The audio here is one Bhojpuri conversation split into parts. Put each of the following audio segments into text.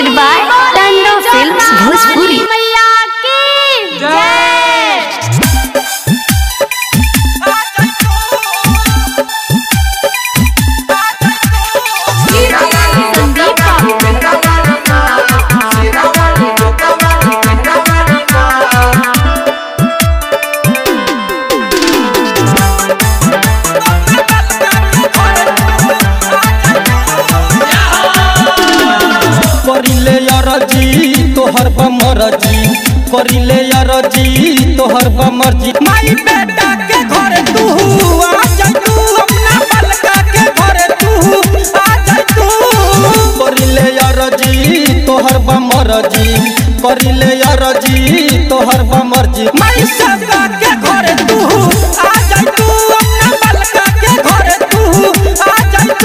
presented by Tando Films Bhojpuri. मैया की जय संदीप करिले अरजी तोहर बमरजी करिले अरजी तोहर बमरजी माई बेटा के घर तू आ जा तू अपना बलका के घर तू आ जा तू करिले अरजी तोहर बमरजी करिले अरजी तोहर बमरजी माई सबका के घर तू आ जा तू अपना बलका के घर तू आ जा तू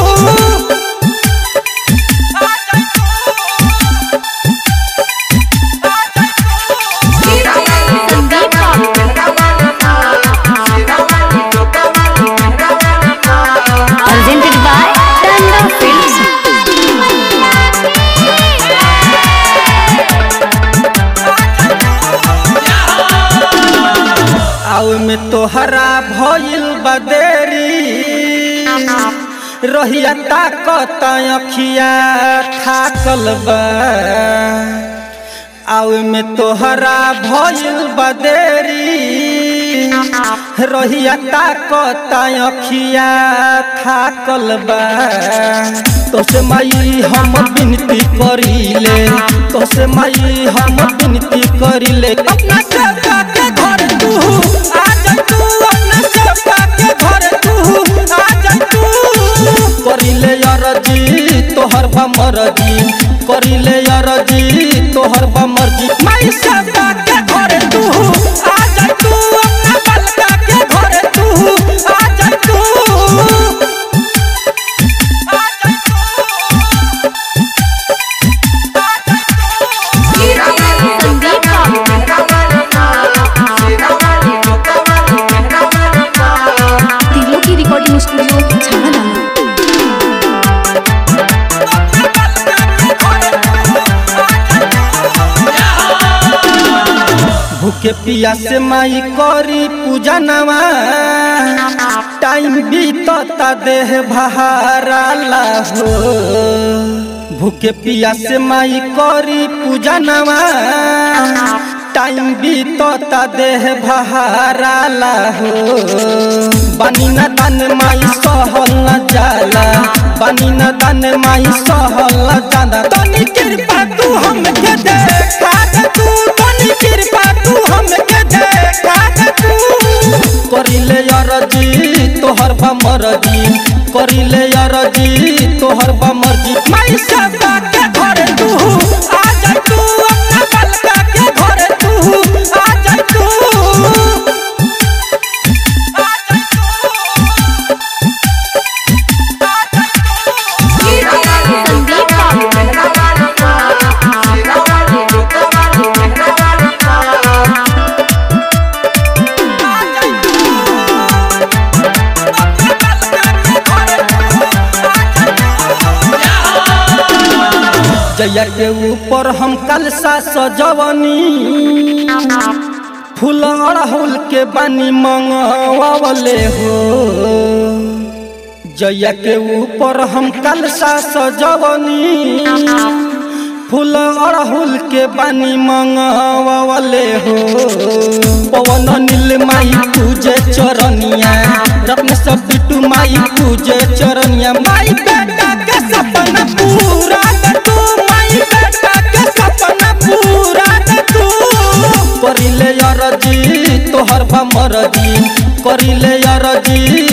Presented by Tando Films. आउ में तोहरा भइल बदेरी रहिया ताकत अखिया थाकल बा आउ में तोहरा भइल बदेरी रहिया ताकत अखिया थाकल बा तोसे माई हम विनती करिले तोसे माई हम विनती करिले अपना सेवका के घर तू आ जा तू अपना सेवका के घर तू आ जा तू करिले अरजी तोहर बमरजी करिले अरजी तोहर बमरजी माई सेवका के घर तू आ जा तू अपना बलका के घर तू आ जा तू तीनों की रिकॉर्डिंग स्टूडियो झालाना भूखे पिया से माई करी पूजा नवा टाइम बीतता देह बहाराला हो भूखे पिया से माई करी पूजा नवा टाइम बीतता देह बहाराला हो बनी न तन माई सहल न जाला बनी न तन माई सहल न जाला तनी कृपा तू हमके देखा दे तू तनी कृपा तू हमके देखा दे तू करिले अरजी तोहर बमरजी करिले अरजी तोहर बमरजी माई सबका के घर तू आ जा तू अपना बलका के घर तू आ जा तू जया के ऊपर हम कलसा सजवनी फूल अड़हुल के बनी मंगवावले हो जया के ऊपर हम कलसा सजवनी फूल अड़हुल के बनी मंगवावले हो पवन नील माई पूजे चरनिया रत्न सब बिटू माई पूजे चरनिया माई बेटा के सपना पूरा कर तू माई बेटा के सपना पूरा कर तू करिले अरजी तोहर बमरजी करिले अरजी